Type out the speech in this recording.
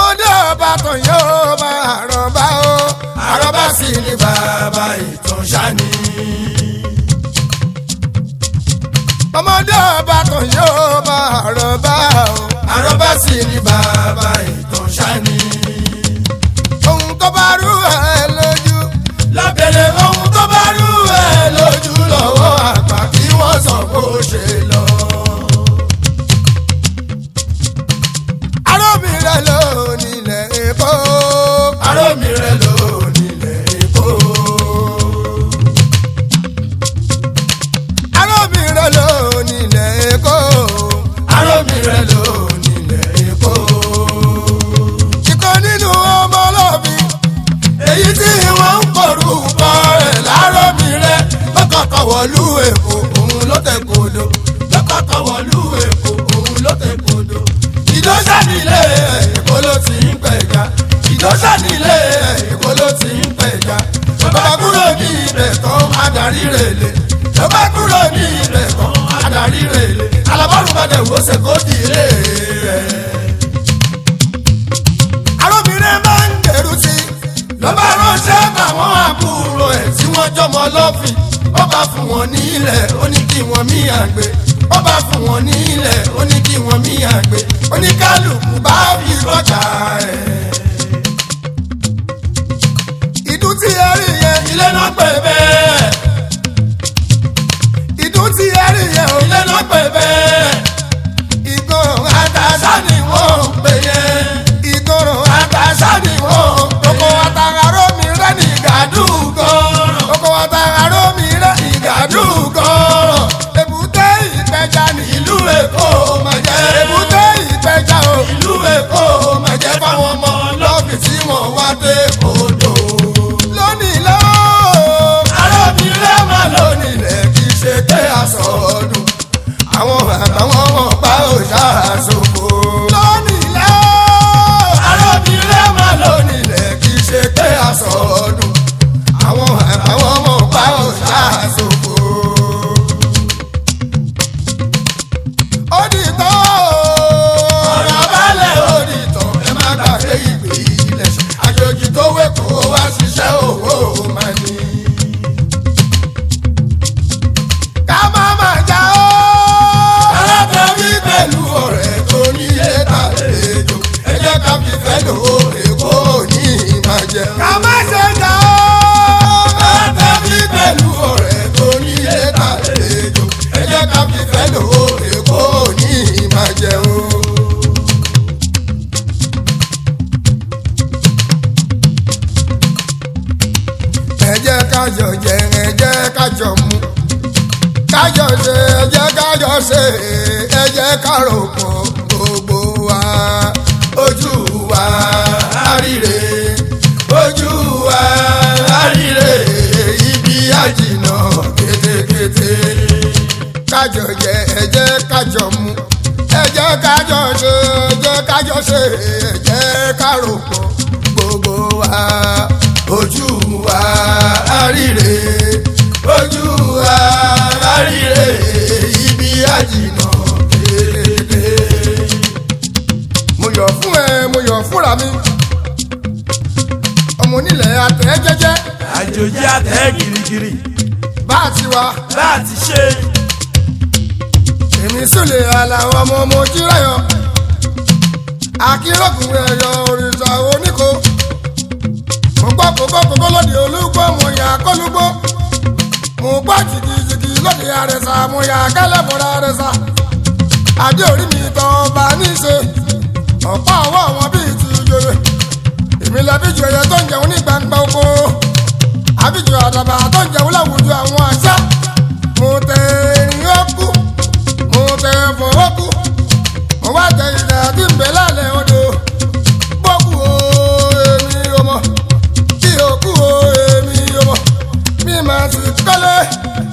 ọmọdé ọba tó yóò máa rọ̀bá o àrọ́bá sì ni bàbá ìtàn ṣáni. ọmọdé ọba tó yóò máa rọ̀bá o àrọ́bá sì ni bàbá ìtàn ṣáni. ohun tó bá rú ẹ lójú lábẹ́lẹ̀ ohun tó bá rú ẹ lójú lọ́wọ́ àgbà kí wọ́n sọ bó ṣe lọ. arómìrẹ ló nílẹ̀ èkó. arómìrẹ ló nílẹ̀ èkó. arómìrẹ ló nílẹ̀ èkó. arómìrẹ ló nílẹ̀ èkó. ìkan nínú ọmọ ọlọ́bí èyí tí wọ́n ń porúkọ rẹ̀ láròmìrẹ lọ́kọ̀ọ̀kan wọ̀lú èkó òun ló tẹ̀ kodo lọ́kọ̀ọ̀kan wọ̀lú èkó òun ló tẹ̀ kodo ìdọ́sà nílé èkó ló ti ń pẹ̀já ìdọ́sà nílé èkó ló ti ń pẹ̀já bàbá kúrò ní ibẹ̀ tán adarí rèlè bàbá kúrò ní ibẹ̀ tán adarí rèlè alábọ́rùn bá dẹ̀ wò ṣe kó di ilé rẹ̀. arúbìnrin máa ń gbèrú sí i lọ́ba ránṣẹ́ báwọn àbúrò ẹ̀ tí wọ́n jọmọ lọ́fìn ó bá fún wọn ní ilẹ̀ ó ní kí wọ́n mí àgbẹ̀ ó bá fún wọn ní ilẹ̀ ó ní kí wọ́n mí àgbẹ̀ oníkálukú bá fi rọ́jà ẹ̀. ìdún tí ẹ rí yẹn ilé náà pè bẹ́ẹ̀. ìdún tí ẹ rí yẹn ilé náà pè bẹ́ẹ̀. ìgbọràn àtàṣà ni wọ́n ń pè yẹn. ìgbọràn àtàṣà ni wọ́n ń pè yẹn. oko àtàrà mi rẹ́ ní ìgàdúgọ́. oko àtàrà mi rẹ́ ní ìgàdúgọ́. èbúté ìpẹja ní ìlú èkó máa jẹ́. èbúté ìpẹja o ìlú èkó máa jẹ́ fáwọn ọmọ lọ́ọ̀fì tí wọ́n wá dé odò. lónìí lọ́wọ́ arábìnrin máa lónìí lẹ̀ kí ṣe pé aṣọ ọdún. àwọn àtàwọn ọmọ pa òòṣà àṣòfò. lónìí lọ́wọ́ arábìnrin máa lónìí lẹ̀ kí ṣe pé aṣọ ọdún. àwọn àtàwọn ọmọ pa òòṣà àṣòfò. ó di tán o. ọ̀rọ̀ balẹ̀ ó di tán ẹ má gbàgbé ìgbé ilẹ̀ ṣe. àjòjì tó wé kó wá ṣiṣẹ́ owó máa ní. ká má má já o. alábẹ́bí pẹ̀lú ọ̀rẹ́ tó nílé tàlejò ẹ jẹ́ ká fi fẹ́ lò ó èkó ní ìbàjẹ́. ká má ṣe já o. alábẹ́bí pẹ̀lú ọ̀rẹ́ tó nílé tàlejò ẹ jẹ́ ká fi fẹ́ lò ó èkó ní ìbàjẹ́ o. ẹ jẹ́ ká jọ jẹ ẹ jẹ́ ká jọ mu kájọ ṣe ẹ jẹ́ kájọ ṣe ẹ jẹ́ ká rò pọ̀ gbogbo wa ojú wa àríre ojú wa àríre ibi àjìnà kétékété kájọ jẹ ẹ jẹ́ kájọ mu ẹ jẹ́ kájọ ṣe ẹ jẹ́ kájọ ṣe ẹ jẹ́ ká rò pọ̀ gbogbo wa ojú wa àríre ojú wa àríre ibi àjìnà kékeré. mo yọ̀ fún ẹ mo yọ̀ fúnra mi ọmọ onílẹ̀ àtẹ̀ jẹ́jẹ́ àjòjì àtẹ girigiri bá a ti wá bá a ti ṣe èmi sùlẹ̀ àlàó ọmọ ọmọ ojúráyọ̀ akéròkùnrin ẹ̀yọ òrìṣà oníkó mo gbọ́ kókó kókó lóde olúgbó mo yà kólúgbó mo gbọ́ jìgìjìgì lóde àrẹ̀sà mo yà kálẹ̀ fọ́ra àrẹ̀sà adé orí mi tọ́ ọba níṣe ọ̀pá ọwọ́ wọn bíi ti yòrè èmi lọ bí ju ẹyẹ tó ń jẹun ní gbangba oko àbíjù àdàbà tó ń jẹun láwùjọ àwọn àṣà mo tẹ erin ó kú mo tẹ fọwọ́ kú mo wá tẹ ìdá tí ń bẹ lálẹ́ odò bọ́kù o èmi ọmọ kí o kú o èmi ọmọ mi máa ti kọ́lé